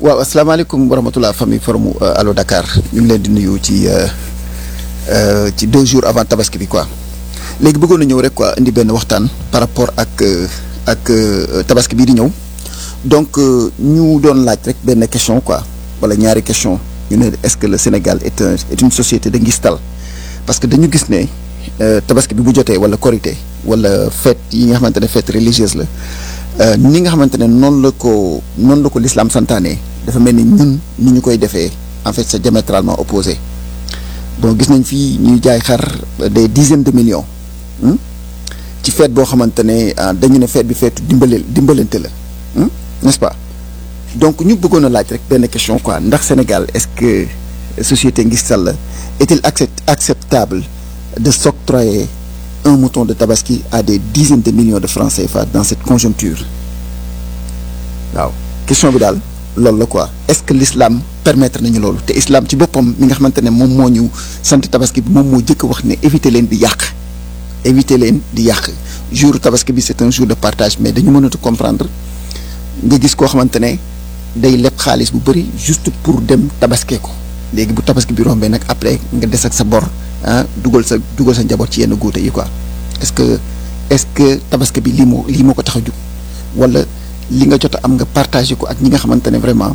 waaw asalaamaaleykum wa rahmatulah famille forum Allo Dakar ñu ngi leen di nuyu ci ci deux jours avant tabaski bi quoi léegi bëggoon na ñëw rek quoi indi benn waxtaan par rapport ak ak tabaski bii di ñëw donc ñu doon laaj rek benn question quoi wala ñaari question ñu ne est-ce que le Sénégal est un est une société de ngistal parce que dañu gis ne tabaski bi bu jotee wala korité wala fête yi nga xamante ne fête religieuse la ni nga xamante ne noonu la ko noonu la ko l'islam santaane dafa mel ni ñun ni ñu koy defee en fait c'est diamétralement opposé bon gis nañ fii ñuy jaay xar des dizaines de millions ci fête boo xamante ne dañu ne fête bi feetu dimbale dimbalante la n'est-ce pas donc ñu bëggoon a laaj rek benn question quoi ndax Sénégal est-ce que société ngistal la est-il accept acceptable de s'octroyer un mouton de tabaski à des dizaines de millions de francs CFA dans cette conjoncture waaw question bi daal loolu la quoi est-ce que l'islam permettre nañu loolu te islam ci boppam mi nga xamante ne moom moo ñu sant tabaski bi moom moo jëkk wax ne éviter leen di yàq éviter leen di yàq jour tabaski bi c'est un jour de partage mais dañu mënatu comprendre nga gis koo xamante ne day leb xaalis bu bari juste pour dem tabaskee ko léegi bu tabaski bi rombee nag après nga des ak sa bor ah dugal sa dugal sa njaboot ci yenn góote yi quoi est-ce que est-ce que tabaski bi lii moo lii moo ko tax a jug wala li nga jot a am nga partagé ko ak ñi nga xamante ne vraiment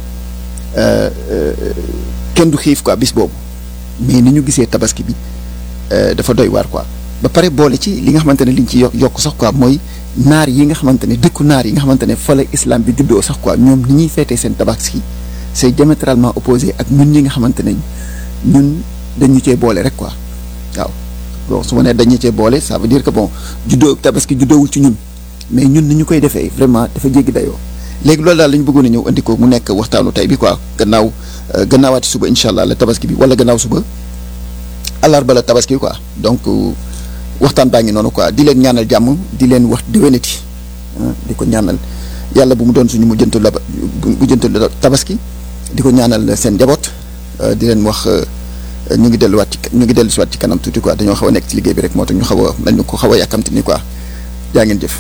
kenn du xiif quoi bis boobu mais ni ñu gisee tabaski bi dafa doy waar quoi ba pare boole ci li nga xamante ne liñ ci yokk yokk sax quoi mooy naar yi nga xamante ne dëkku naar yi nga xamante ne fa la islam bi juddoo sax quoi ñoom ni ñuy feetee seen tabaski c'est diamétralement opposé ak ñun ñi nga xamante ne ñun dañu cee boole rek quoi waaw bon su ma nee dañu cee boole ça veut dire que bon juddoo tabaski juddoowul ci ñun mais ñun ni ñu koy defee vraiment dafa jéggi dayoo léegi loolu daal la ñu bëggoon a ñëw andi ko mu nekk waxtaanu tey bi quoi gannaaw gannaawaati suba incha allah la tabaski bi wala gannaaw suba àllarba la tabaski quoi donc waxtaan baa ngi noonu quoi di leen ñaanal jàmm di leen wax déwénati di ko ñaanal yàlla bu mu doon suñu mujjantu la mujjantu tabaski di ko ñaanal seen njaboot di leen wax ñu ngi delluwaat ci ñu ngi dellu si waat ci kanam tuuti quoi dañoo xaw a nekk ci liggéey bi rek moo tax ñu xaw a mel ni ko xaw a yàkkamti ni quoi jaa ngeen jëf.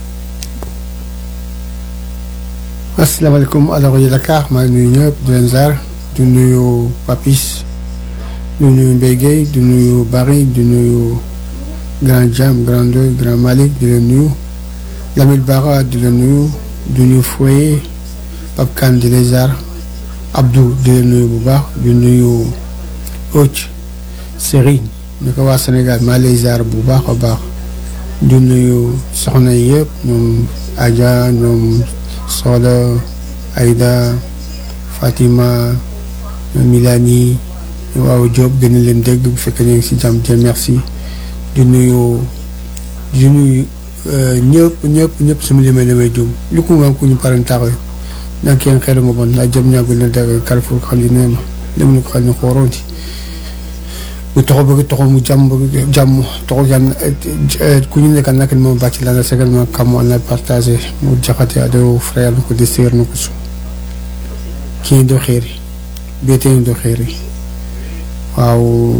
asalaamaaleykum ala rajo Dakar maa ngi nuyu ñëpp di leen ziar di nuyu Papis di nuyu Mbaye Guèye di nuyu Barry di nuyu Grand Jam Grand Doy Grand Malick di leen nuyu Lamine Bara di leen nuyu di nuyu Foye Pape Kane di leen ziar Abdou di leen nuyu bu baax di nuyu Oth Serigne ñu ko waa Sénégal maa lay ziar bu baax a baax di nuyu soxna yi yëpp ñoom Adja ñoom Soxla Aïda Fatima Milani waaw Diop gën a leen dégg bu fekkee ñu ngi si jàmm Dieu merci di nuyu di nuyu ñëpp ñëpp ñëpp su ma limee limee jum lu ko ngam ku ñu paren taxawe nag kenn xelu nga bon naa jëm ñaagul na dégg Carrefour xal yi nee ma dem na ko xal ni xooroonti bu toxo bëgg toxo mu jàmm bëgg jàmm toxo yan ku ñu nekk nag moom bàcc la na segal ma kam na partagé mu jaxate ado frère na ko di séer na ko su kii do xeeri beetee do xeeri waaw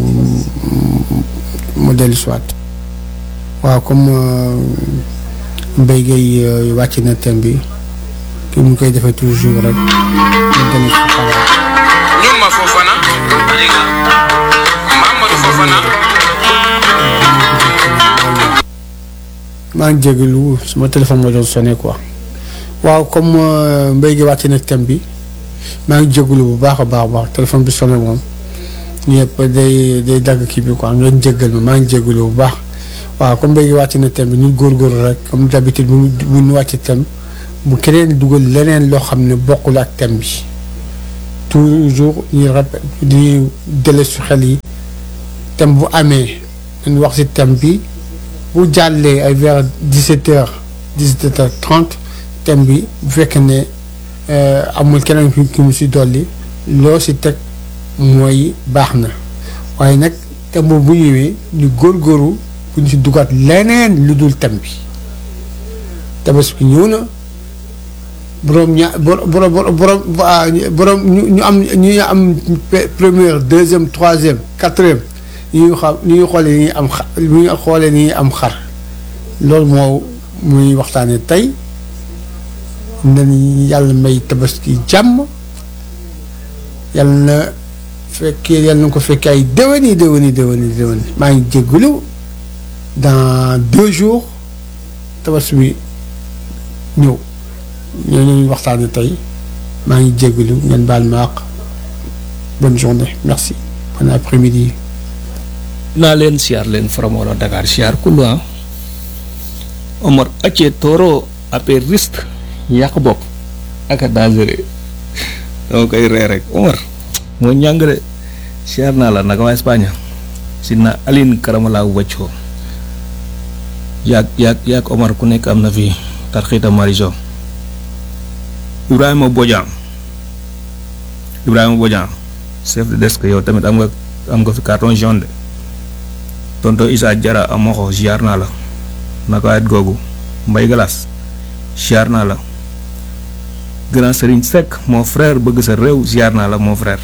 mu dellu soit waaw comme Mbaye Guèye wàcc na thème bi ki mu koy defee toujours rek mu dem si xalaat Nyuma Fofana Mamadou Fofana maa ngi jégalu suma téléphone moo doon sonné quoi waaw comme Mbaye Guèye wàcc na thème bi maa ngi jégalu bu baax a baax a baax téléphone bi sonné moom ñëpp day day dagg kii bi quoi ngeen jéggal ma maa ngi jégalu bu baax waaw comme Mbaye Guèye wàcc na thème bi ñu góorgóorlu rek comme d'habitude bu bu ñu wàcc thème bu keneen dugal leneen loo xam ne bokkul ak thème bi toujours ñu répète di dele su xel yi thème bu amee dañu wax ci thème bi bu jàllee ay vers 17 heures 17 heures 30 thème bi bu fekkee ne amul keneen ki ki mu si dolli loo si teg mooy baax na waaye nag thème boobu bu ñëwee ñu góorgóorlu bu ñu si dugaat leneen lu dul thème bi tabaski ñëw na borom ña borom borom borom borom ñu am ñu am première deuxième troisième quatrième ñu xam ñu ngi xoolee ni am xa ñu ngi xoolee ni am xar loolu moo muy waxtaanee tey nañu yàlla may tabaski jàmm yal na fekkee yal na ko fekkee ay déwéni déwéni déwéni déwéni maa ngi jégalu dans deux jours tabaski bi ñëw ñoo ñuy waxtaane tey maa ngi jégalu ngeen baal ma àq bonne journée merci bon après-midi naa leen siyaar leen Faramola Dakar siyaar kullu ah Omar acce tooro après risque yàq bopp ak a dangereux dama koy ree rek Omar moo ñàng de siyaar naa la naka waa Espagne si na Aline Karamala wàccoo yaag yaag yaag Omar ku nekk am na fi tarxiita mariso Ibrahima Bodian Ibrahima Bodian chef de desk yow tamit am nga am nga fi carton jaune de tonto Issa Jara amoxo ziar naa la naka waayet googu Mbay Galas ziar naa la grand Serigne Seck mon frère bëgg sa réew ziar naa la mon frère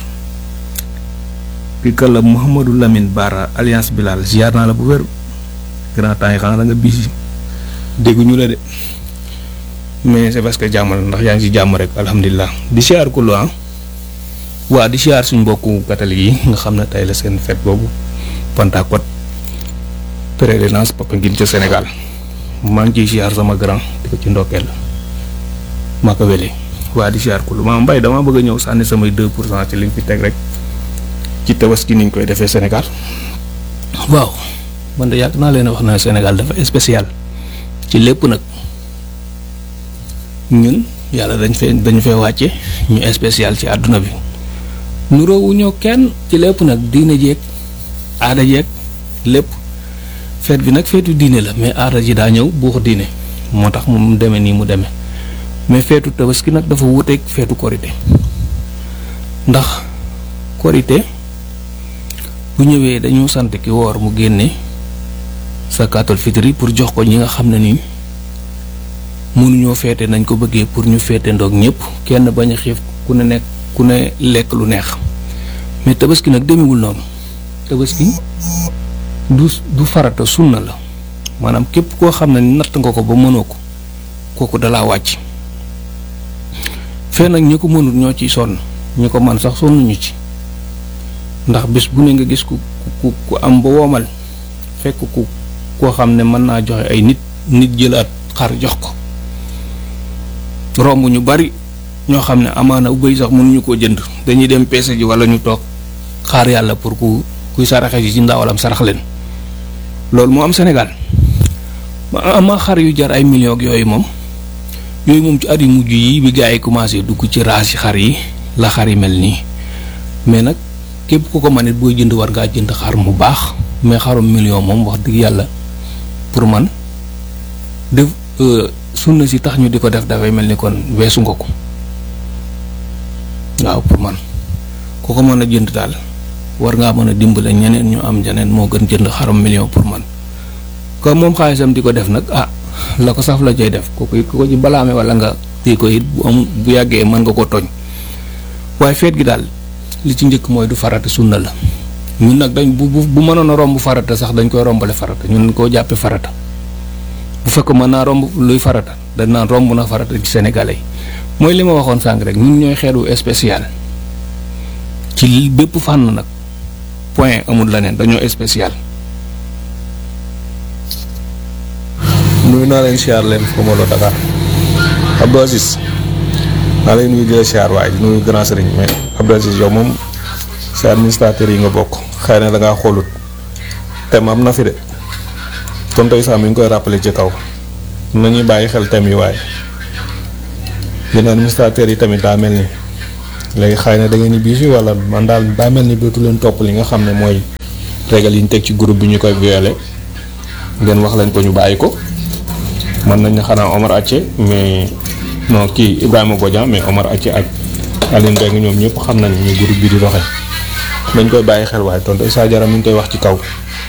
kii la Mouhamadou Lamine Bara alliance Bilal ziar naa la bu wér grand temps yi xanaa da nga bisi dégguñu la de mais c'est parce que jàmm la ndax yaa ngi ci jàmm rek alhamdulilah di ziar ku lu waa di ziar suñ mbokku catholique yi nga xam ne tey la seen fête boobu Pentecôte pèlerinage Popenguine ca Sénégal maa ngi ciy ziar sama grand di ko ci ndokkeel maa ko wele waa di ziar ku lu maa mbay damaa bëgg a ñëw sànni samay 2 pour cent ci liñ fi teg rek ci tabaski niñ koy defee Sénégal waaw man de yàgg naa leen wax na Sénégal dafa spécial ci lépp nag ñun yàlla dañ fee dañu fee wàcce ñu spécial ci àdduna bi nuroowuñoo kenn ci lépp nag diine jeeg aada jeeg lépp feet bi nag feetu diine la mais aada ji daa ñëw buux diine moo tax mu demee nii mu demee mais feetu tabaski nag dafa wuteeg feetu korité ndax korité bu ñëwee dañu sant ki woor mu génne sakaatul fitri pour jox ko ñi nga xam ne nii mënuñoo feete nañ ko bëggee pour ñu feete ndoog ñëpp kenn bañ a xiif ku ne nekk ku ne lekk lu neex mais tabaski nag demewul noonu tabaski du du farata sunna la maanaam képp koo xam ne natt nga ko ba mënoo ko kooku dalaa wàcc fee nag ñi ko mënul ñoo ciy sonn ñi ko man sax sonnuñu ci ndax bés bu ne nga gis ku ku ku am ba womal fekk ku koo xam ne mën naa joxe ay nit nit jëlaat xar jox ko romb ñu bari ñoo xam ne amaana bëy sax mënuñu koo jënd dañuy dem peese ji wala ñu toog xaar yàlla pour ku kuy saraxe ji ci ndawalam sarax leen loolu moo am Sénégal ma ama xar yu jar ay millions ak yooyu moom yooyu moom ci at yu mujj yi bi gaa yi commencé dugg ci raas yi xar yi la xar yi mel nii mais nag képp ku ko man it booy jënd war ngaa jënd xar mu baax mais xarum million moom wax dëgg yàlla pour man def sunna si tax ñu di ko def dafay mel ni kon weesu nga ko waaw pour man ku ko mën a jënd daal war ngaa mën a dimbale ñeneen ñu am ñeneen moo gën jënd xarum million pour man comme moom xaalisam di ko def nag ah la ko saf la cay def kooku it ku ko ci balaame wala nga tii ko it bu am bu yàggee mën nga ko tooñ waaye feet gi daal li ci njëkk mooy du farata sunna la ñun nag dañ bu bu mënoon a romb farata sax dañ koy rombale farata ñun koo jàppee farata bu fekk mën naa romb luy farata dañ naan romb na farata ci sénégalais yi mooy li ma waxoon sànq rek ñun ñooy xeetu spécial ci bépp fànn nag point amul leneen dañoo spécial. nuyu naa leen siyaar leen Faramola Dakar Abdou Aziz naa leen nuyu di la siyaar waaye di nuyu grand sëriñ mais Abdou Aziz yow moom si administrateur yi nga bokk xëy na da ngaa xoolut thème am na fi de tonton Issa mi ngi koy rappelé ci kaw nañuy bàyyi xel thème yi waaye yéen administrateur yi tamit daa mel ni léegi xëy na da ngeen ni biisi wala man daal daa mel ni dootu leen topp li nga xam ne mooy régal yi ñu teg ci groupe bi ñu koy violé ngeen wax leen ko ñu bàyyi ko mën nañ ne xanaa Omar Acce mais non kii Ibrahima Bodian mais Omar Acce ak Aline Mbengue ñoom ñëpp xam nañ ñu groupe bi di doxee dañ koy bàyyi xel waaye tonton Issa Diarra mi ngi koy wax ci kaw.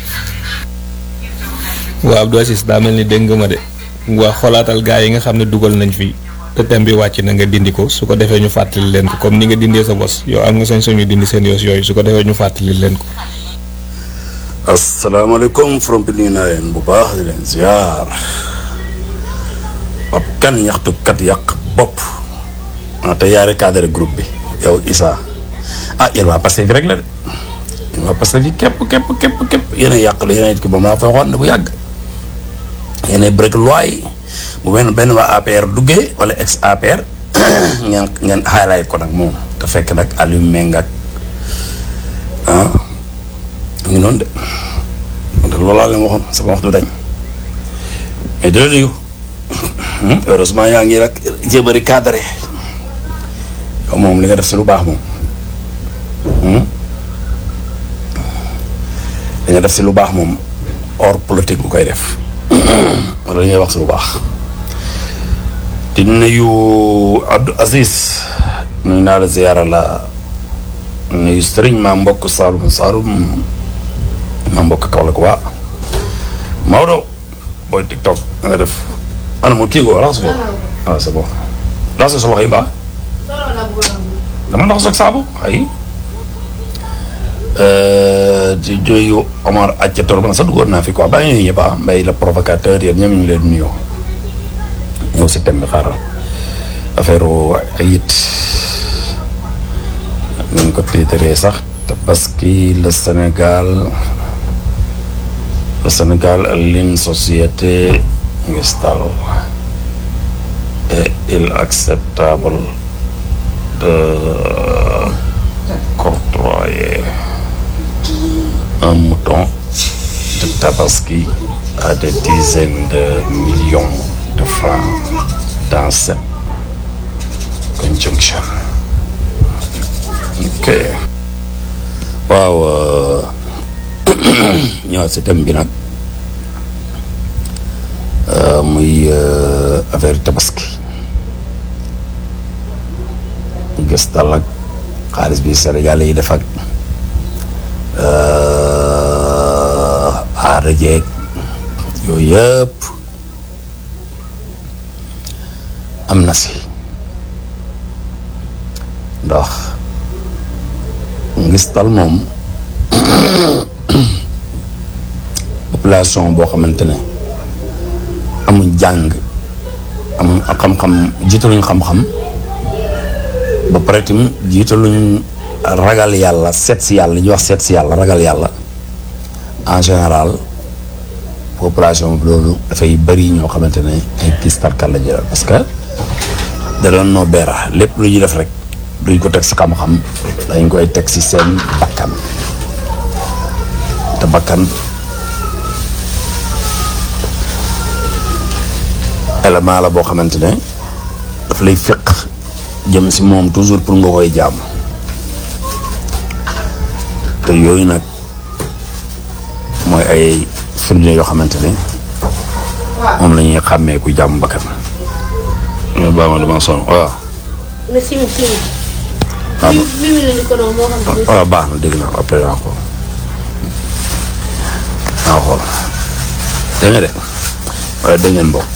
waaw Abdou Aziz daa mel ni dégg nga ma de waa xoolaatal gaa yi nga xam ne dugal nañ fi te thème bi wàcc na nga dindi ko su ko defee ñu fàttali leen ko comme ni nga dindee sa bos yow am nga sañ sañu dindi seen yos yooyu su ko defee ñu fàttali leen ko. asalaamaaleykum from bi nuyu naa leen bu baax di leen ziar ab kan ñaxtukat yàq bopp ah te yaare cadre groupe bi yow Issa ah yéen waa Pastef rek la de yéen waa Pastef yi képp képp képp képp yéen a yàq la yéen a ki ba maa fa waxoon ne bu yàgg yéen a break loi yi bu benn benn waa APR duggee wala ex APR ngeen ngeen highlight ko nag moom te fekk nag Aliou Meng ak ah mu ngi noonu de te loolu laa leen waxoon sama wax du dañ mais dina nuyu heureusement yaa ngi rek jéem a recadré yow moom li nga def si lu baax moom li nga def si lu baax moom hors politique bu koy def wala li ngay wax si lu baax di nuyu Abdou Aziz nuyu naa la ziyaara la nuyu sëriñ maa mbokk Saalum Saalum maa mbokk Kaolack waa Maodo booy TikTok nga def ana mu kii ko raxas ko ah c'est bon raxas sa loxo yi baax dama ndax soog saabu ay di joyu Omar Accator man sax duggoon naa fi quoi bàyyi ñu ñëpp ah mbay la provocateur yéen ñoom ñu ngi leen nuyoo ñëw si thème bi xaaral affaire ay it nañ ko tiitaree sax te parce que le Sénégal le Sénégal est une société stable et inacceptable de octroyer un mouton de tabaski à des dizaines de millions de francs dans cette conjonction. ok waaw ñëwaat si thème bi nag muy affaire tabaski gis tal ak xaalis bi Sénégal yi def ak aada jeeg yooyu yëpp am na si ndax ngistal moom population boo xamante ne amuñ jàng amuñ xam-xam jiitaluñ xam-xam ba pare tamit jiitaluñ ragal yàlla seet si yàlla li ñuy wax seet si yàlla ragal yàlla en général population bi loolu dafay bëri ñoo xamante ne ay kiis tarkal la jëlal parce que da doon noo beera lépp lu ñuy def rek duñ ko teg si xam-xam dañ koy teg si seen bakkan te bakkan élément la boo xamante ne daf lay féq jëm si moom toujours pour nga koy jàmm te yooyu nag mooy ay firnde yoo xamante ne moom la ñuy xàmmee ku jàmm bakkan nga baa ma dama sonn waaw na simi simi waaw mi mi la ni ko doon moo xam ne waaw baax na dégg naa après naa xool naa xool dégg nga de wala dégg ngeen bokk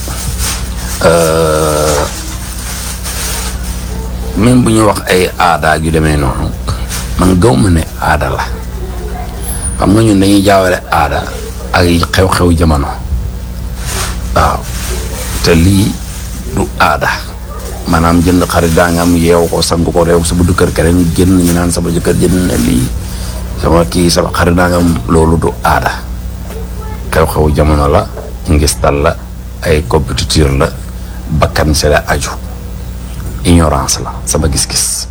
même bu ñu wax ay aada yu demee noonu man gaw ma ne aada la xam nga ñun dañuy jaawale aada ak xew-xew jamono waaw te lii du aada maanaam jënd xarit daa nga am yeew ko sang ko réew sa buddu kër keneen génn ñu naan sama jëkkër jënd na lii sama kii sama xarit daa nga am loolu du aada xew-xew jamono la ngistal la ay compétiteur la bakkan se la aju ignorance la sama gis-gis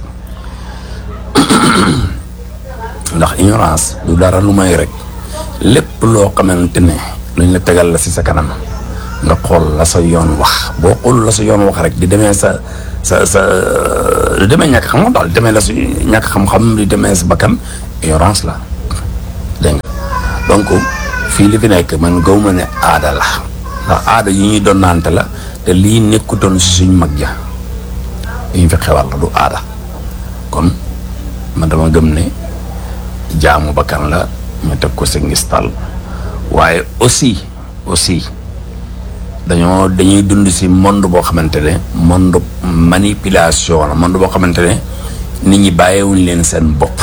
ndax ignorance du dara lu may rek lépp loo xamante ne luñ la tegal la si sa kanam nga xool la sa yoon wax boo xool la sa yoon wax rek di demee sa sa sa di demee ñàkk xam-xam daal di demee la si ñàkk xam-xam di demee sa bakkan ignorance la dégg nga donc fii li fi nekk man gaw ma ne aada la ndax aada yi ñuy doon naante la te lii nekkutoon si suñ mag ja yi ñu fi xewal la du aada kon man dama gëm ne jaamu bakkan la ñu teg ko si ngistal waaye aussi aussi dañoo dañuy dund si monde boo xamante ne monde manipulation la monde boo xamante ne nit ñi bàyyiwuñ leen seen bopp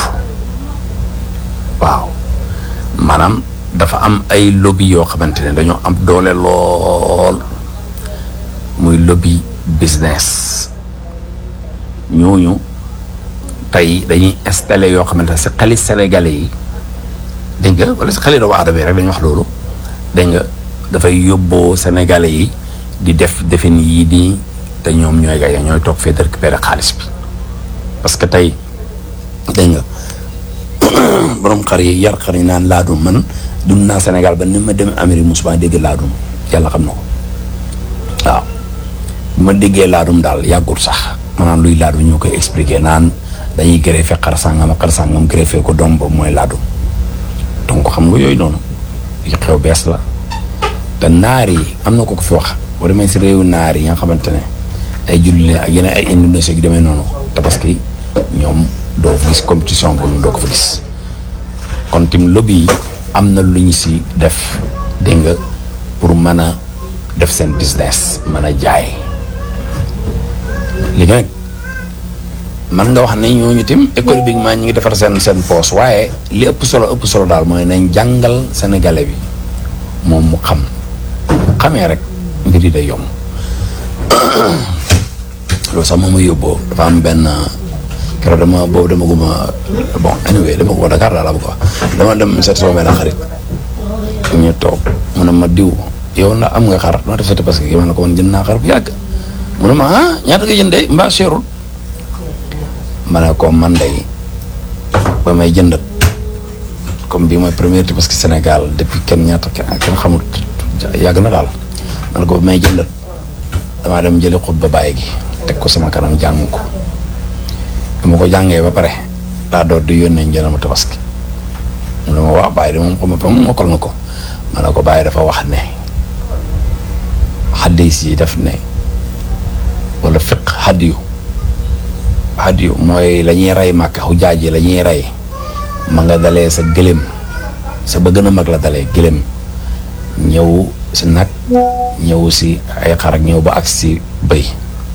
waaw maanaam dafa am ay lobby yoo xamante ne dañoo am doole lool muy lobby business ñooñu tey dañuy installé yoo xamante ne si xali sénégalais yi dégg nga wala si xali doomu aadama yi rek dañuy wax loolu dégg nga dafay yóbboo sénégalais yi di def defin yii nii te ñoom ñooy gaye ñooy toog fee de récupérer xaalis bi parce que tey dégg nga borom xar yi yar xar yi naan laadum man dund naa Sénégal ba ni ma demee Amérique musuma dégg laadum yàlla xam na ko waaw bu ma déggee laadum daal yàggul sax maanaam luy laadum ñoo koy expliquer naan dañuy greffé xar sàngam ak xar sàngam greffé ko doom boobu mooy laadum donc xam nga yooyu noonu yi xew bees la te naar yi am na ko ko fi wax boo demee si réewu naar yi nga xamante ne ay julli ak yeneen ay Indonésie gi demee noonu tabaski ñoom doo fa gis compétition boobu doo ko fa gis kon tim lobby yi am na lu ñu si def dégg nga pour mën a def seen business mën a jaay léegi nag man nga wax ne ñooñu tim économiquement ñu ngi defar seen seen poos waaye li ëpp solo ëpp solo daal mooy nañ jàngal sénégalais bi moom mu xam xamee rek mbir yi day yomb loolu sax moom ma yóbboo dafa am benn keroog dama boobu dama guma bon anyway dama ko Dakar daal la bëgg wax dama dem seet sama benn xarit ñu toog mu ne ma diw yow na am nga xar noo def parce que ma ne ko man jënd naa xar bu yàgg mu ne ma ah ñaata nga jëndee mbaa seerul ma ne ko man day ba may jëndat comme bii mooy première parce que Sénégal depuis kenn ñaata kenn xamul yàgg na daal ma ne ko ba may jëndat damaa dem jëli xut ba bàyyi gi teg ko sama kanam jàng ko bu ma ko jàngee ba pare daa door di yónnee njëriñ ma tabaski mu ne ma waaw bàyyi de moom xam nga moom mokkal na ko ma ne ko bàyyi dafa wax ne xaddis yi def ne wala fiq hadiyu hadiyu mooy la ñuy rey màkk xujaaj yi la ñuy rey ma nga dalee sa gëlëm sa ba gën a mag la dalee gëlëm ñëw si nag ñëw si ay xar ak ñëw ba ak si bëy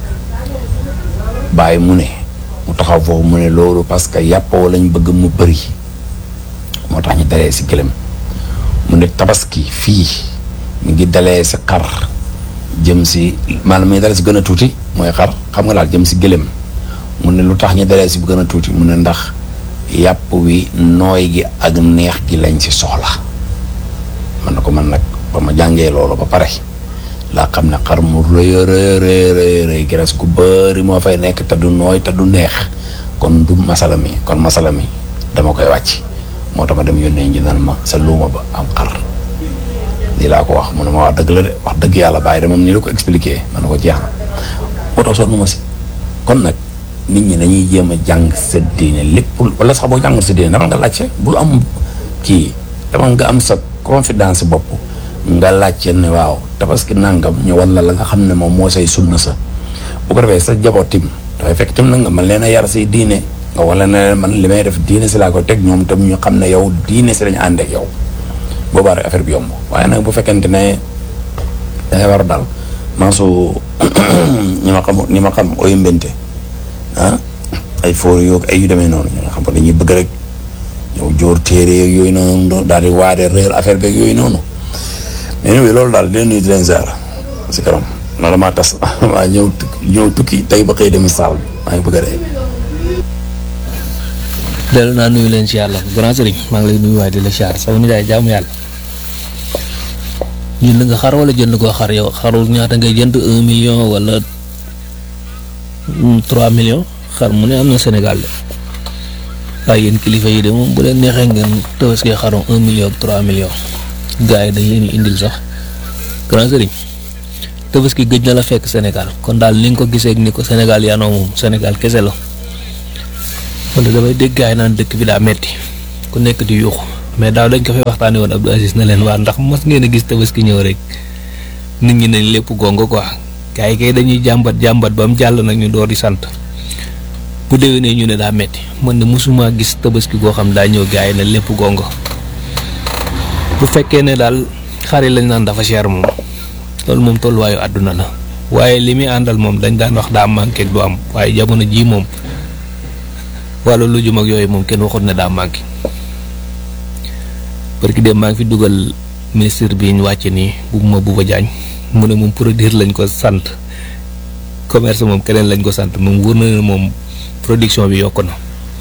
bàyyi mu ne mu taxaw foofu mu ne loolu parce que yàppoo lañ bëgg mu bëri moo tax ñu dalee si gëlëm mu ne tabaski fii mu ngi dalee si xar jëm si maanaam mi ngi dalee si gën a tuuti mooy xar xam nga daal jëm si gëlëm mu ne lu tax ñu dalee si bu gën a tuuti mu ne ndax yàpp wi nooy gi ak neex gi lañ si soxla man na ko man nag ba ma jàngee loolu ba pare laa xam ne xar mu rëy rëy rëy rëy graisse gu bëri moo fay nekk te du nooy te du neex kon du masala mi kon masala mi dama koy wàcc moo tax ma dem yónnee nji nan ma sa luuma ba am xar lii laa ko wax mu ne ma wax dëgg la de wax dëgg yàlla bàyyi de moom ni la ko expliqué man na ko jeex na moo tax sonn ma si kon nag nit ñi dañuy jéem a jàng sa diine lépp wala sax boo jàngal sa diine dama nga laajte bul am kii dama nga am sa confidence bopp nga laajte ne waaw tabaski nangam ñu wala la nga xam ne moom moo say sunna sa bu ko defee sa jaboot tim dafay fekk tim nag nga man leen a yar say diine nga wala ne man li may def diine si laa ko teg ñoom tam ñu xam ne yow diine si lañu ànd ak yow boobaa rek affaire bi yomb waaye nag bu fekkente ne dangay war a daal maa su ñi ma xam ñi ma xam oyu mbente ah ay foor yoog ay yu demee noonu ñi nga xam ko dañuy bëgg rek ñëw jóor téere yeeg yooyu noonu daal di waade réer affaire beeg yooyu noonu mais ñëw loolu daal di leen nuyu di leen ziar si kanam noonu maa tas maa ñëw ñëw tukki tey ba xëy dem saal bi maa ngi bëgg a dee. dellu naa nuyu leen ci yàlla grand sëriñ maa ngi lay nuyu waaye di la siyaar sama nijaay jaamu yàlla jënd nga xar wala jënd koo xar yow xaru ñaata ngay jënd un million wala trois millions xar mu ne am na Sénégal de waaye yéen kilifa yi de moom bu leen neexee ngeen tabaskee xarum un million ak trois millions gars yi dañ leen di indil sax grand sëriñ tabaski gëj na la fekk Sénégal kon daal ni nga ko gisee ak ni ko Sénégal yaanoo moom Sénégal kese la. wala damay dégg gaay naan dëkk bi daa metti ku nekk di yuuxu mais daaw dañ ko fay waxtaanee woon Abdou Aziz na leen waa ndax mos ngeen a gis tabaski ñëw rek nit ñi nañ lépp gongo quoi gars yi kay dañuy jàmbat jàmbat ba mu jàll nag ñu door di sant bu déwénee ñu ne daa metti man ne mosuma gis tabaski goo xam daa ñëw gars yi ne lépp gongo bu fekkee ne daal xar yi lañ naan dafa cher moom loolu moom tolluwaayu àdduna la waaye li muy àndal moom dañ daan wax daa manqué du am waaye jamono jii moom. wàllu lujum ak yooyu moom kenn waxut ne daa manqué parce que dem maa ngi fi dugal ministre bi ñu wàcce nii bu ma bu ba jaañ mu ne moom produire lañ ko sant commerce moom keneen lañ ko sant moom wóor na ne moom production bi yokku na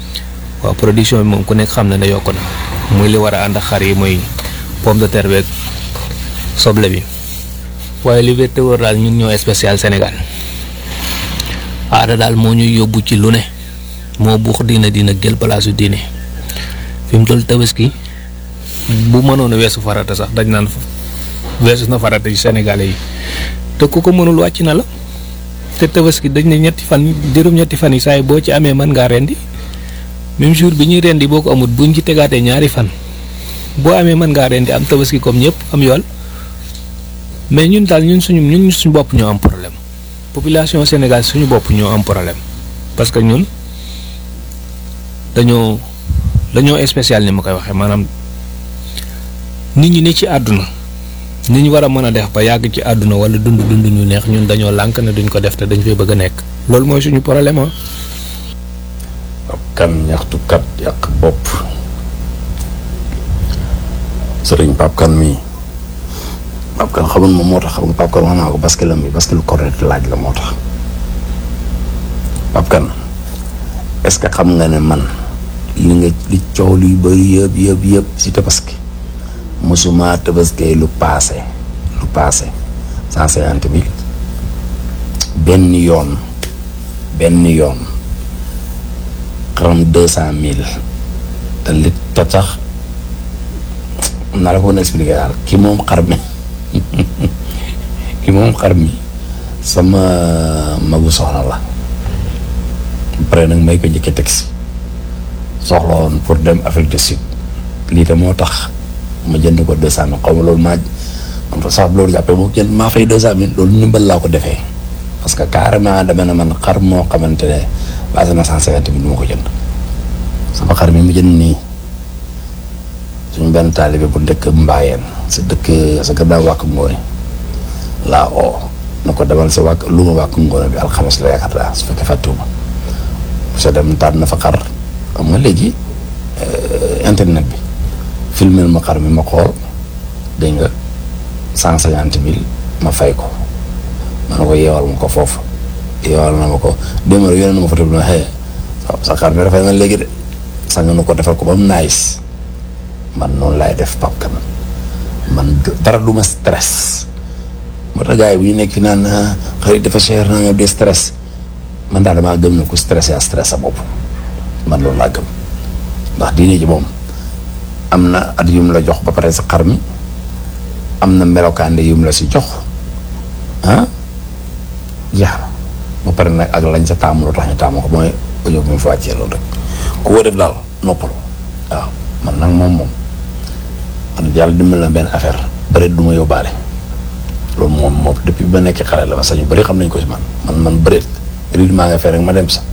waaw production bi moom ku nekk xam na ne yokk na muy li war a ànd ak xar yi muy pomme de terre beeg soble bi waaye li wér te wóor daal ñun ñoo spécial Sénégal aada daal moo ñuy yóbbu ci lu ne moo buux diina dina jël palaasu diine fi mu toll tabaski bu mënoon a weesu farata sax dañ naan weesu na farata ci Sénégalais yi te ku ko mënul wàcc na la te tabaski dañ ne ñetti fan juróom-ñetti fan yi saa yi boo ci amee mën ngaa rendi même jour bi ñuy rendi boo ko amut buñ ci tegaatee ñaari fan boo amee mën ngaa rendi am tabaski comme ñëpp am yool mais ñun daal ñun suñu ñun suñu bopp ñoo am problème population Sénégal suñu bopp ñoo am problème parce que ñun dañoo dañoo spécial ni ma koy waxee maanaam nit ñi ne ci àdduna ni ñu war a mën a def ba yàgg ci àdduna wala dund dund ñu neex ñun dañoo lànk ne duñ ko def te dañ fay bëgg a nekk loolu mooy suñu problème ah. ab kan ñaxtukat yàq bopp sëriñ Pape Kane mii Pape Kane xamul moom moo tax xam nga Pape Kane wax naa ko basket lam bi basket lu correct laaj la moo tax Pape Kane est-ce que xam nga ne man li nga li coow luy bëri yëpp yëpp yëpp si tabaski mosuma tabaskee lu paase lu paase cent cinquante mille benn yoon benn yoon xaram deux cent mille te li te sax naa la ko mën a expliquer daal ki moom xar mi ki moom xar mi sama magu soxna la pare nag may ko njëkkee taxi soxla woon pour dem Afrique du Sud lii te moo tax ma jënd ko deux cent mille xaw ma loolu maa man fa sax loolu jàppee moo jënd maa fay deux cent mille loolu ndimbal laa ko defee parce que carrément dama ne man xar moo xamante ne basé na cent cinquante mille du ma ko jënd sama xar mi mu jënd nii suñu benn taalibe bu dëkk Mbaayeen sa dëkk sa gannaaw wàkk ngoone laa oo na ko demal sa wàkk lu ma wàkk ngoone bi alxames la yaakaar naa su fekkee fàttewuma sa dem tànn na fa xar xam nga léegi internet bi filmel ma xar mi ma xool dégg nga cent cinquante mille ma fay ko ma ne ko yeewal ma ko foofu yeewal na ma ko démb rek yónnee na ma photo bi ma xëy sa xar mi rafet na léegi de sax nga ko defal ko ba mu nice man noonu laay def Pape Kane man dara du ma stress moo tax gars yi bu ñu nekk fi naan xarit dafa cher naa nga de stress man daal damaa gëm ne ku stress yaa stress sa bopp man loolu laa gëm ndax diine ji moom am na at yum la jox ba pare sa xar mi am na melokaande yum la si jox ah jeex na ba pare nag ak lañ sa taamu loo tax ñu taamu ko mooy audio bi mu fa wàccee loolu rek ku ko def daal noppalu waaw man nag moom moom man yàlla dimbal na benn affaire bëreet du ma yóbbaale loolu moom moom depuis ba nekk xale la ma sax ñu bëri xam nañ ko si man man man bëreet rythme maa nga fee rek ma dem sax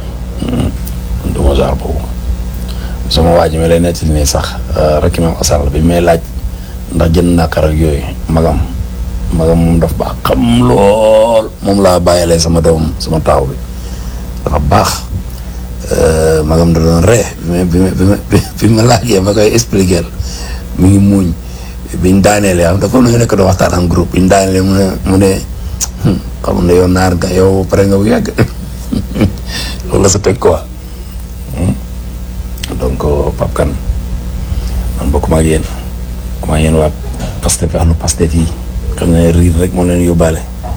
du ma genre boobu sama waa ji mi lay nettali nii sax rek imam asal bi may laaj ndax jënd naa xar ak yooyu magam magam moom daf baax xam lool moom laa bàyyilee sama doom sama taaw bi dafa baax magam da doon ree bi ma bi ma bi ma laajee ma koy expliquer mi ngi muuñ biñ daaneelee am da comme nañu nekk doon waxtaan am groupe biñ daaneelee mu ne mu ne xam ne yow naar nga yow pare nga bu yàgg loolu la sa teg quoi donc Pape Kane man bokkuma ak yéen kuma yéen waa Pastef ahlu Pastef yi xam ne riir rek moo leen yóbbaale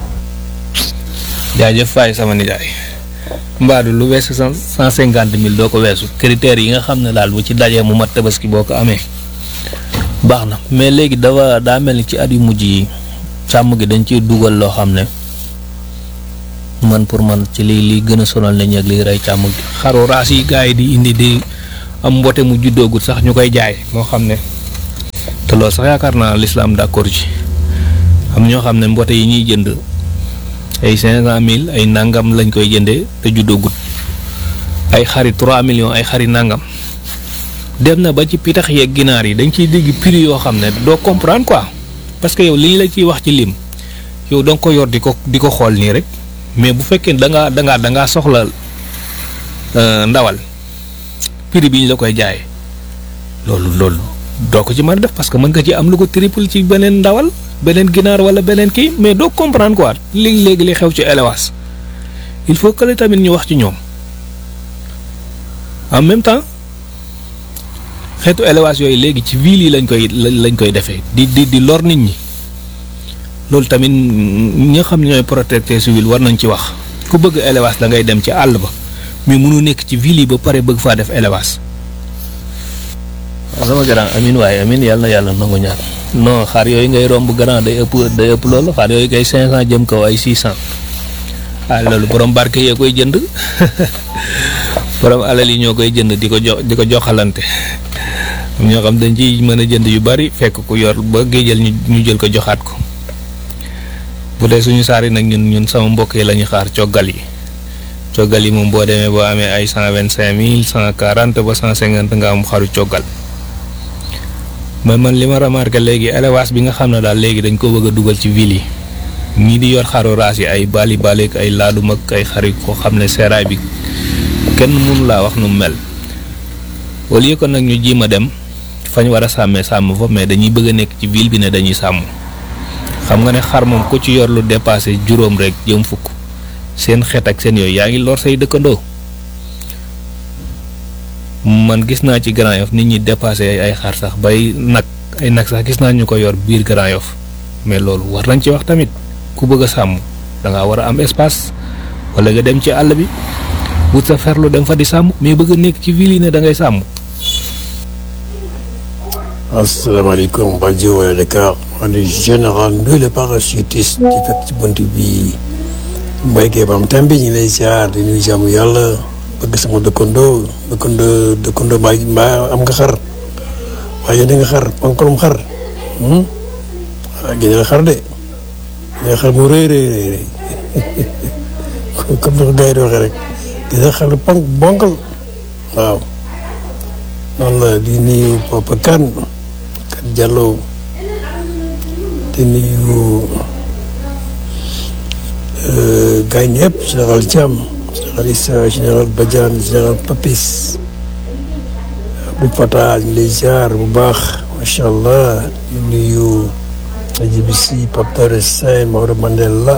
jaajëf faay sama nijaay mbaadu lu weesu cent cent cinquante mille doo ko weesu critères yi nga xam ne daal bu ci dajee mu mat tabaski boo ko amee baax na mais léegi dafa daa mel ni ci at yu mujj yi càmm gi dañ ciy dugal loo xam ne man pour man ci lii lii gën a sonal nañ ak liy rey càmm gi xaru raas yi gars yi di indi di am mbote mu juddoogut sax ñu koy jaay moo xam ne te loolu sax yaakaar naa l'islam d'accord ci am ñoo xam ne mbote yi ñuy jënd ay cinq cent mille ay nangam lañ koy jëndee te juddoogut ay xari trois millions ay xari nangam dem na ba ci pitax yeeg ginaar yi dañ ciy dégg prix yoo xam ne doo comprendre quoi parce que yow li ñu la ciy wax ci lim yow da nga ko yor di ko di ko xool nii rek mais bu fekkee da ngaa da ngaa da ngaa soxla ndawal prix bi ñu la koy jaayee loolu loolu doo ko ci mën a def parce que mën nga ci am lu ko triple ci beneen ndawal beneen ginaar wala beneen kii mais doo comprendre quoi léegi léegi li xew ci élevage il faut que tamit ñu wax ci ñoom en même temps xeetu élevage yooyu léegi ci ville yi lañ koy lañ koy defee di di di lor nit ñi loolu tamit ñi nga xam ne ñooy protecteur civil war nañ ci wax ku bëgg élevage da ngay dem ci àll ba mais mënu nekk ci ville yi ba pare bëgg faa def élevage. waaw sama grand amin waaye amin yàlla na yàlla nangu ñaan non xar yooyu ngay romb grand day ëpp day ëpp loolu xar yooyu kay 500 jëm kaw ay 600 ah loolu borom barke yee koy jënd borom alal yi ñoo koy jënd di ko jox di ko joxalante ñoo xam dañ ci mën a jënd yu bari fekk ku yor ba géejal ñu ñu jël ko joxaat ko bu dee suñu saar yi nag ñun ñun sama mbokk yi la ñuy xaar coggal yi coggal yi moom boo demee boo amee ay 125 mille 140 ba 150 nga am xaru coggal. mais man li ma remarqué léegi élevage bi nga xam ne daal léegi dañ ko bëgg a dugal ci ville yi ñii di yor xaru raas yi ay bali baleek ay laadum ak ay xari koo xam ne seeraay bi kenn mënu laa wax nu mu mel au lieu que nag ñu jiim a dem fañ war a sàmmee sàmm fa mais dañuy bëgg a nekk ci ville bi ne dañuy sàmm xam nga ne xar moom ku ci yor lu dépassé juróom rek jëm fukk seen xeet ak seen yooyu yaa ngi lor say dëkkandoo man gis naa ci Grand Yoff nit ñi dépassé ay xar sax bay nag ay nag sax gis naa ñu ko yor biir Grand Yoff mais loolu war nañ ci wax tamit ku bëgg a sàmm da ngaa war a am espace wala nga dem ci àll bi wut sa ferlu dem fa di sàmm mais bëgg a nekk ci ville yi ne da ngay sàmm. asalaamaaleykum rajo wala Dakar man de général Ndoye le parachutiste di fekk ci bunt bi mbayke bam tam bi ñu lay ziar di nuyu jàmm yàlla bëgg sama dëkkandoo dëkkandoo dëkkandoo mbaa mbaa am nga xar waaye yéen nga xar pankolum xar ah génne xar de génne xar mu rëy rëy rëy comme ni ko gars yi di waxee rek génne xar ponk bonkal waaw noonu la di nuyu Papa Kane Kane Diallo di nuyu gars yi ñëpp général Thiam général Issa général Badiane général Papis Abdou Fatah ñu lay ziar bu baax macha allah di nuyu Adjibisi Pape Dore Sène Maodo Mandela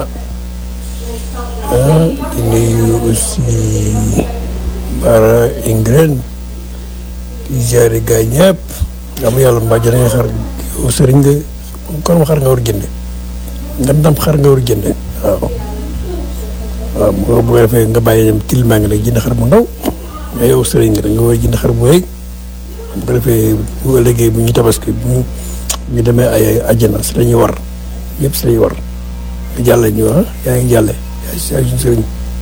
di nuyu aussi Bara Ingren di ziare gars yi ñëpp nga am yàlla mbaa jëlee nga xar yow sëriñ nga kon xar nga war a jënd nga ndam xar nga war a jënd waaw. waaw bu ko defee nga bàyyi dem tilimaa ngi nag jënd xar bu ndaw mais yow sëriñ nga nga war a jënd xar bu rëy bu ko defee bu ëllëgee bu ñu tabaski bu ñu ñu demee ay àjjana si la ñuy war ñëpp si la ñuy war nga jàlle ñu ah yaa ngi jàlle yaa si suñu sëriñ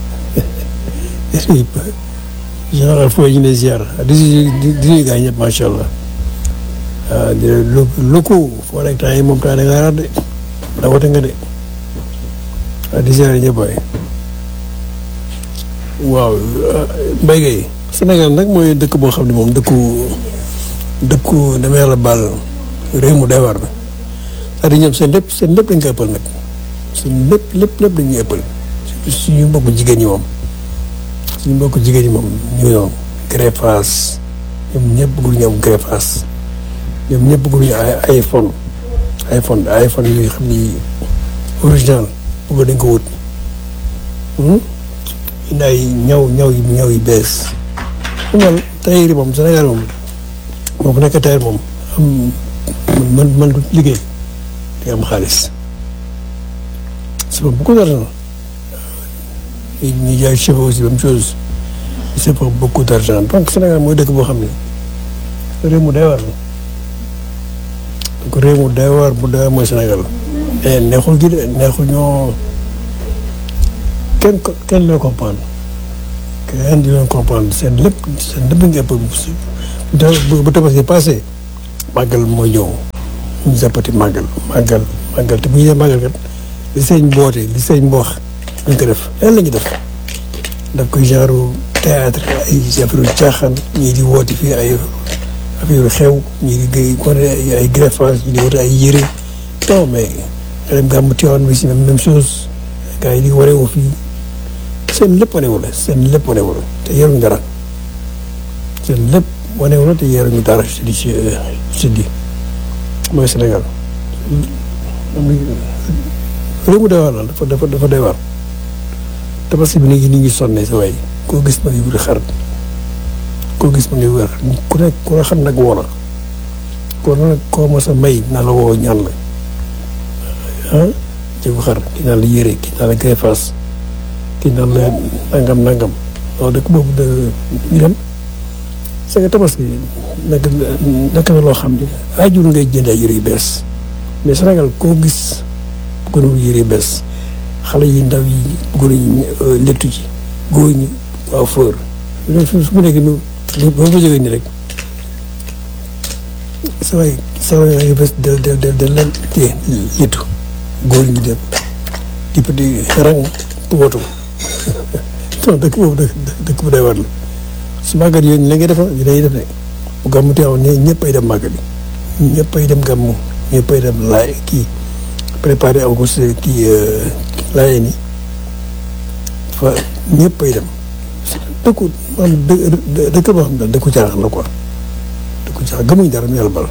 général fooy ñu ne ziar di di di nuyu gars yi ñëpp macha allah waaw di lu lu ko foo nekk temps yi moom temps da ngaa raar de da wote nga de waaw di ziar ñëpp waay waaw Mbaye Gueye Sénégal nag mooy dëkk boo xam ne moom dëkku dëkku dama yàlla baal réew mu doy waar la c'est-à-dire ñoom seen lépp seen lépp dañ koy ëppal nag seen lépp lépp lépp dañuy ëppal suñu mbokku jigéen ñi moom suñu mbokku jigéen ñi moom ñu ñoom greffage ñoom ñëpp bëggul ñu am greffage ñoom ñëpp bëggul ñu ay iPhone iPhone iPhone yooyu xam ni original bëgg dañ ko wut indi ay ñaw ñaw yi ñaw yi bees mu daal tailleur yi moom Sénégal moom moo fu nekk tailleur moom am man man du liggéey di am xaalis c'est beaucoup d'argent ñi jaay cheveux aussi même chose c'est pour beaucoup d'argent donc Sénégal mooy dëkk boo xam ne réew mu doy waar la donc réew mu doy waar bu doy waar mooy Sénégal mais neexul gi de neexul ñoo kenn kenn loo comprendre kenn di leen comprendre seen lépp seen lépp nga ëpp bu bu tabaski passé màggal mooy ñëw ñu jàppati màggal màggal màggal te bu ñu dee màggal kat li sëñ mboote li sëñ mboox ñu ko def lan la ñu def daf koy genre théâtre ay affaire caaxaan ñii di woote fii ay affaire xew ñii di wane ay greffage ñii di woote ay yére non mais nga dem gàmmu Tiwaawan bi si même même chose gars yi di waree wu fii seen lépp wanewu la seen lépp wanewu la te yaruñu dara seen lépp wanewu la te yaruñu dara si di si si di mooy Sénégal réew mu doy waar la dafa dafa dafa doy waar tabaski bi nit ñi nit ñi sonnee sa waay koo gis ma ngi wuti xar koo gis mu ngi wér ku nekk ku ne xam nag woo la kon nag koo mos a may naa la woo ñaan la ah jëgu xar kii naa la yére kii naa la greffas kii naa la nangam nangam loolu dëkk boobu de ñu dem c'est que tabaski nekk nekk na loo xam ne aajul ngay jënd ay yére yu bees mais Sénégal koo gis bëgg na yére yu bees xale yi ndaw yi bëgg nañu lettu ci góor ñi waaw fër su su mu nekk nii boo ko jógee nii rek sa waay sa waay yaa ngi bés de de de de leen téye lettu góor ñi dem di di rang wootu non dëkk boobu dëkk dëkk bu day war la su màggat yooyu la ngay defa yi day def ne bu gàmmu teewoon ne ñëpp ay dem màggat yi ñëpp ay dem gàmmu ñëpp ay dem laay kii préparé aw ko si kii laayee ni fa ñëpp ay dem dëkku maanaam dë dëkk boo xam ne dëkku caaxaan la quoi dëkku caaxaan gëmuñ dara mu yàlla bal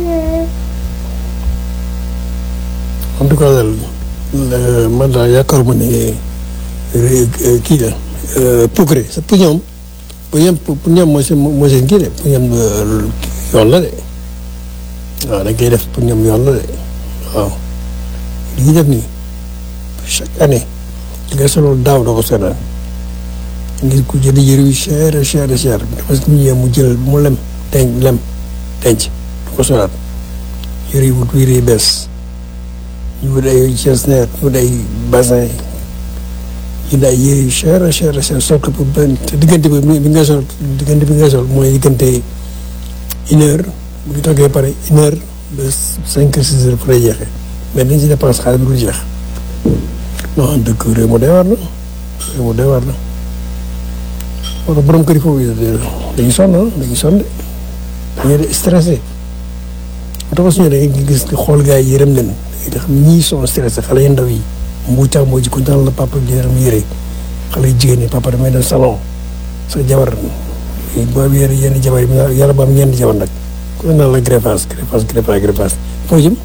en tout cas daal man daal yaakaaruma ne kii la progrès sa pour ñoom pour ñoom pour ñoom mooy seen mooy seen kii de pour ñoom yoon la de waaw dañ koy def pour ñoom yoon la de waaw li ñuy def nii chaque année li nga solo daaw doo ko seetaan ngir ku jënd yëre yu cher cher cher parce que ñu mu jël mu lem denc lem denc du ko solaat yëre yu wut yëre yu bees ñu wut ay jesner ñu wut ay bassin ñu daay yére yu cher cher cher sol ko pour benn te diggante bi bi nga sol diggante bi nga sol mooy diggante une heure bu ñu toggee pare une heure ba cinq six heures pour lay jeexee mais dañ si dépense xaalis bi du jeex non dëkk réew mu doy war la réew mu doy war la wala borom kër yi foofu dañuy sonn dañuy sonn de dañuy de stressé bu tax suñu da ngay gis xool gars yi yërëm leen da xam ñii sont stressé xale yu ndaw yi mbu càmm moo ji ko daan la papa di yaram yére xale yu jigéen ñi papa damay dem salon sa jabar boo yére yenn jabar yi yàlla ba am ñeenti jabar nag ku ne naan la greffage greffage greffage greffage foo jëm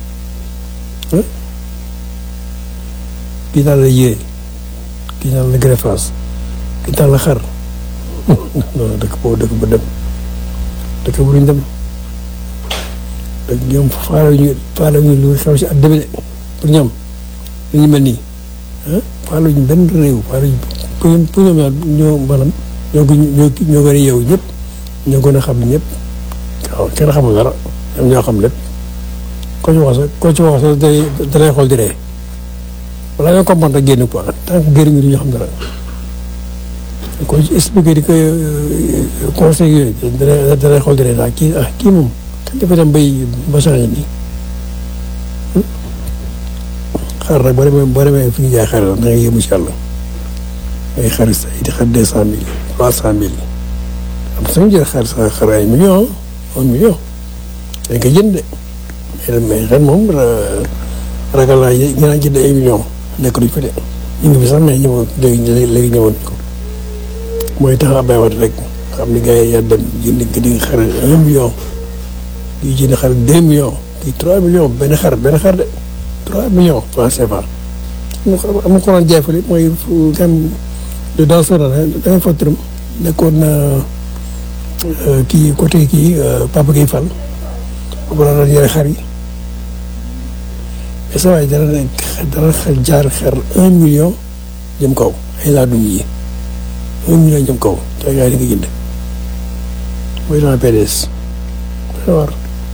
kii daal la yére kii daal la greffage kii daal la xar non dëkk boobu dëkk bu dem dëkk bu duñ dem dëkk ñoom faale ñu faale ñu lu xew si at deme de pour ñoom li ñu mel nii ah faale ñu benn réew faale ñu pour ñoom pour ñoom ñoo maanaam ñoo ko ñoo ñoo gën a yeewu ñëpp ñoo gën a xam ñëpp waaw kenn xamul dara ñoom ñoo xam lépp koo ci wax sax koo ci wax sax day dalay xool di ree wala nga comprendre génn quoi tant que génn ñu du ñu xam dara ko ci expliqué di ko conseil yooyu dana dana xool dara daal kii ah kii moom kañ dafa dem bay ba changé nii xar nag boo demee boo demee fi ñu jaay xar da ngay yéemu si yàlla ay xar yi di xar deux cent mille trois cent mille am na suñu jël xar sa xar ay million un million dañ ko jënd de mais ren moom ragal naa ñu naan jënd ay million nekk duñ fa de ñu ngi fi sax mais ñëwoon léegi léegi ñëwoon ko mooy tax a béykat rek xam ni gars yi yaa dem jënd nga di xar un million di jënd xar deux millions di trois millions benn xar benn xar de trois millions francs CFA. am na ko doon jaay fële mooy fu kam de dans ce da ngay fàttali nekkoon na kii côté kii Papa Gueye Fall boobu la doon yore xar yi mais saa waay dana dana jaar xar un million jëm kaw ay laa dum yi un million jëm kaw te gars yi di nga jënd mooy dans PDS dana war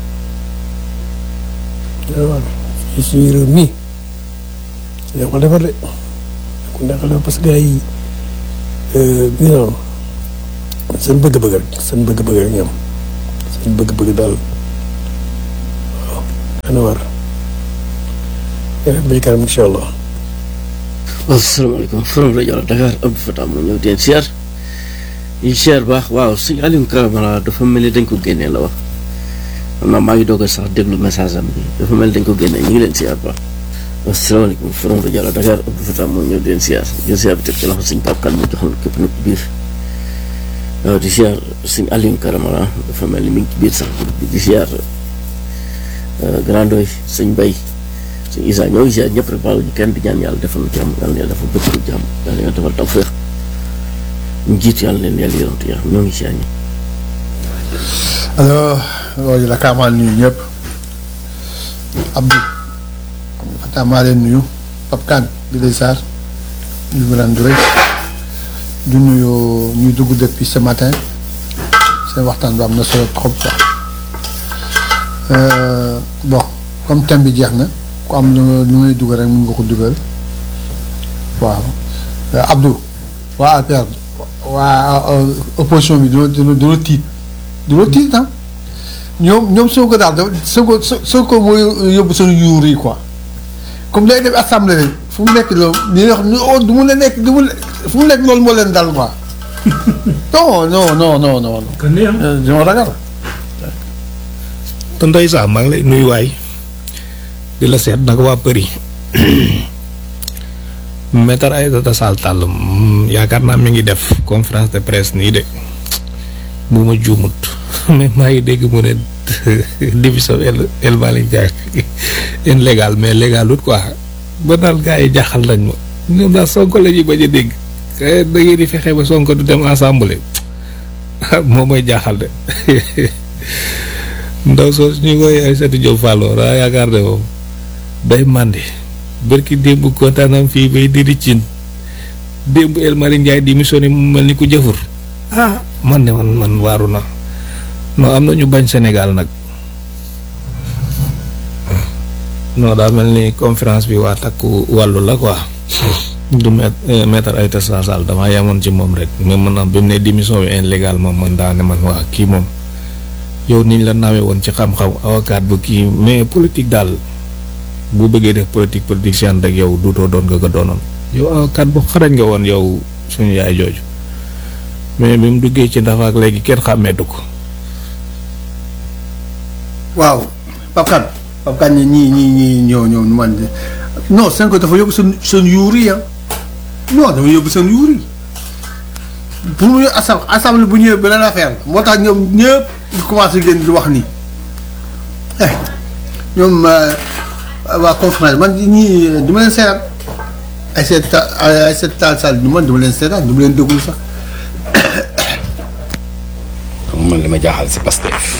dana war suñu réew mi dañ ko defar de ku nekkal defar parce que gars yi bi noonu seen bëgg-bëgg rek seen bëgg-bëgg rek ñoom seen bëgg-bëgg daal waaw dana war ba ci kanam incha allah asalaamaaleykum forom rajo Dakar Abdou Fatah moo ñëw teen siyaar yi siyaar baax waaw sëñ Aliou Karamara dafa mel ni dañ ko génnee la wax xam naa maa ngi doog a sax déglu message am bi dafa mel ni dañ ko génnee ñu ngi leen siyaar baax asalaamaaleykum forom rajo Dakar Abdou Fatah moo ñëw teen siyaar jël siyaar bi teg ci loxo sëñ Pape Kane mu joxal képp nag biir waaw di siyaar sëñ Aliou Karamara dafa mel ni mi ngi ci biir sax di siyaar grandoy sëñ Bay sëñ Isa ñoo ngi ziar ñëpp rek baalu ñu kenn di ñaan yàlla defal jàmm yàlla na yàlla defal bëccëgu jàmm yàlla na yàlla defal tawfeex ñu jiit yàlla leen yàlla yonent yàlla ñoo ngi ziar ñi alors loolu la kaa maa nuyu ñëpp Abdou Fata maa leen nuyu Pape Kane di lay saar ñu ngi leen di rëy du nuyu ñuy dugg depuis ce matin seen waxtaan bi am na solo trop quoi Euh, bon comme thème bi jeex na ku am lu lu ngay dugal rek mun nga ko dugal waaw Euh, Abdou waa APR waa euh, opposition bi dina dina dina tiit dina tiit ah ñoom ñoom soo ko daal dafa soo ko soo ko mooy yóbbu seen yuur yi quoi comme day def assemblée rek fu mu nekk loolu li wax ni oh du mu la nekk du mu la fu mu nekk loolu moo leen dal quoi non non non non non. kon nii am. Euh, dama ragal. te Ndeye Sa maa ngi lay nuyu waay di la seet naka waa Përi Maître Aïssata Tall Sall mm, yaakaar naa mi ngi def conférence de presse nii de bu ma juumut mais maa ngi dégg mu ne division El El Malick Ndiaye illégal mais légalut quoi ba daal gars yi jaaxal nañ ma ñoom daal Sonko la ñuy bañ a dégg kay da ngeen di fexe ba Sonko du dem assemblée moo may jaaxal de. ndaw soos ñu koy Aïssatou Diop Fallo daa yaakaar ne moom day màndi bërki démb kontaanam fii bay didi cin démb El Malick Ndiaye démissionné mu mel ni ku jëfur ah man ne man man waaru na non am na ñu bañ Sénégal nag non daa mel ni conférence bi waa takku wàllu la quoi du met maître Aïssata Tall Sall damaa yamoon ci moom rek mais man bi mu ne démission bi illégal moom man daa ne man waa kii moom yow niñ la nawee woon ci xam-xam avocat bu kii mais politique daal bu bëggee def politique politicien rek yow duutoo doon nga ko doonoon yow avocat bu xarañ nga woon yow suñu yaay jooju mais bi mu duggee ci ndax ak léegi kenn xàmmeetu ko waaw Pape Kane Pape Kane ñii ñii ñii ñoo ñoo man de non Sonko dafa yóbbu seen seen yuur yi ah non dafa yóbbu seen yuur yi pour mu asam assemblée bu ñëwee beneen affaire la moo tax ñoom ñëpp di commencé génn di wax nii eh ñoom waa conférence man ñii du ma leen seetaan ay seet ay seet taal sall du man du ma leen seetaan du ma leen déglu sax xam nga man li ma jaaxal si Pastef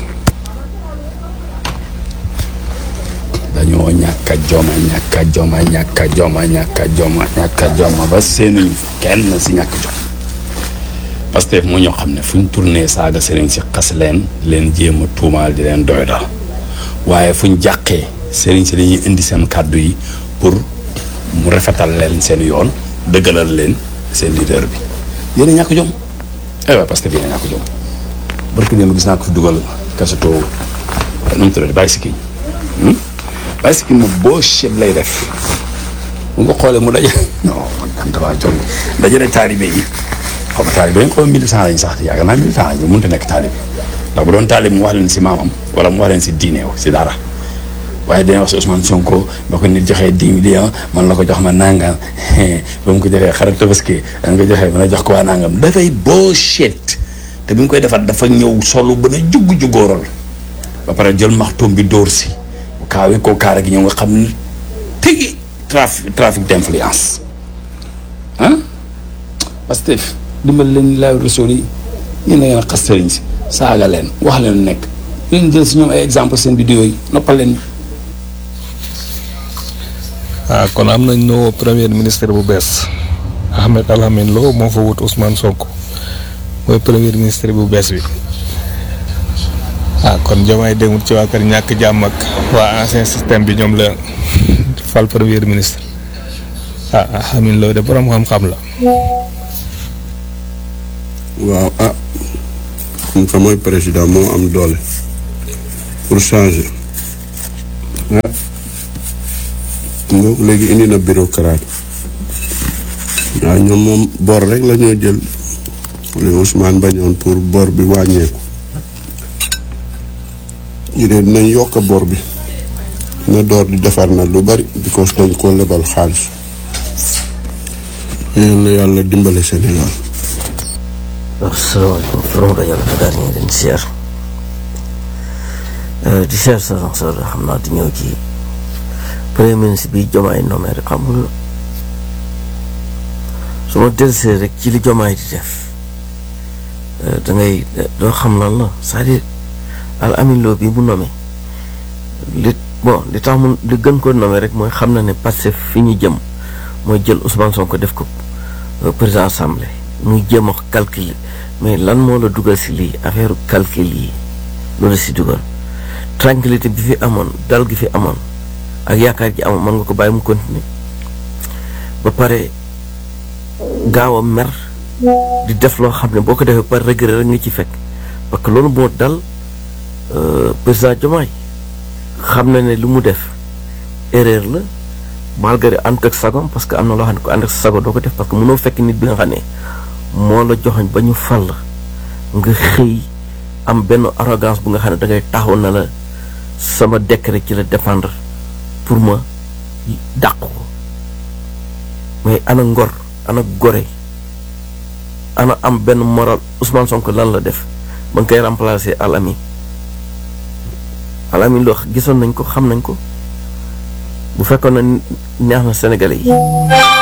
dañoo ñàkk a joma ñàkk a joma ñàkk a joma ñàkk a joma ñàkk a joma ba seenuñ kenn si ñàkk jom Pastef moo ñoo xam ne fu ñu tourné saaga sëriñ si xas leen leen jéem a tuumaal di leen doy dal waaye fu ñu jàqee sëriñ si dañuy indi seen kàddu yi pour mu rafetal leen seen yoon dëggalal leen seen leader bi yéen a ñàkk jom ay waay Pastef yéen a ñàkk jom barki démb gis naa ko fi dugal kasato nu mu tuddati bàyyi si kii bàyyi si kii moom boo cheb lay def bu nga xoolee mu daje non man damaa jom dajale taalibe yi xaw ma taalibe yi xaw ma militant lañ sax yaakaar naa militant lañ mënut a nekk taalibe ndax bu doon taalibe mu wax leen si maamam wala mu wax leen si diineew si dara waaye dañuy wax si Ousmane Sonko ba ko nit joxee dix millions man la ko jox ma nangam ba mu ko joxee xarit tabaski da nga ko joxee mën a jox ko waa nangam dafay bullshit te bi mu koy defar dafa ñëw solo ba na jugg juggóoral ba pare jël maxtoom bi dóor si kaawi ko kaara gi ñëw nga xam ni tigi trafic trafic d'influence ah Pastef dimbal leen laaw réseau yi yéen da ngeen a xas sëriñ si saaga leen wax leen nekk leen jël si ñoom ay exemple seen vidéo yi noppal leen ah kon am nañ nouveau premier ministre bu bees Ahmed Alhamine Lo moo fa wut Ousmane Sonko mooy premier ministre bu bees bi ah kon Diomaye demut ci waa kër ñàkk jàmm ak waa ancien système bi ñoom la fal premier ministre ah Alhamine Lo de borom xam-xam la. waaw ah comme que mooy président moo am doole pour changer ah nga léegi indi na bureaucrate waaw ñoom moom bor rek la ñoo jël li Ousmane bañoon pour bor bi wàññeeku ñu ne dinañ yokk bor bi na door di defar na lu bari because dañ ko lebal xaalis yal na yàlla dimbale Sénégal asalaamaaleykum from rajo la Dakar ñu ngi leen di siyaar di siyaar sa sa xam naa di ñëw ci premier ministre bi Diomaye nommé rek xamul su ma dellusee rek ci li Diomaye di def da ngay doo xam lan la c'est-à-dire al amin loo bi bu nommé li bon li tax mu li gën ko nommé rek mooy xam na ne Pastef fi ñu jëm mooy jël Ousmane Sonko def ko président assemblée muy jéem a calcul mais lan moo la dugal si lii affaire calcul yi loolu si dugal tranquillité bi fi amoon dal gi fi amoon ak yaakaar ji amoon mën nga ko bàyyi mu continuer ba pare gaaw a mer di def loo xam ne boo ko defee par regret rek nga ci fekk parce que loolu moo dal président Diomaye xam na ne lu mu def erreur la malgré ànd ak sagom parce que am na loo xam ne ko ànd ak sago doo ko def parce que mënoo fekk nit bi nga xam ne moo la joxoñ ba ñu fal nga xëy am benn arrogance bu nga xam ne da ngay taxaw na la sama décret ci la dépendre pour ma dàq ko mais ana ngor ana gore ana am benn moral Ousmane Sonko lan la def ba nga koy remplacer alami alami loo gisoon nañ ko xam nañ ko bu fekkoon na neex na Sénégalais yi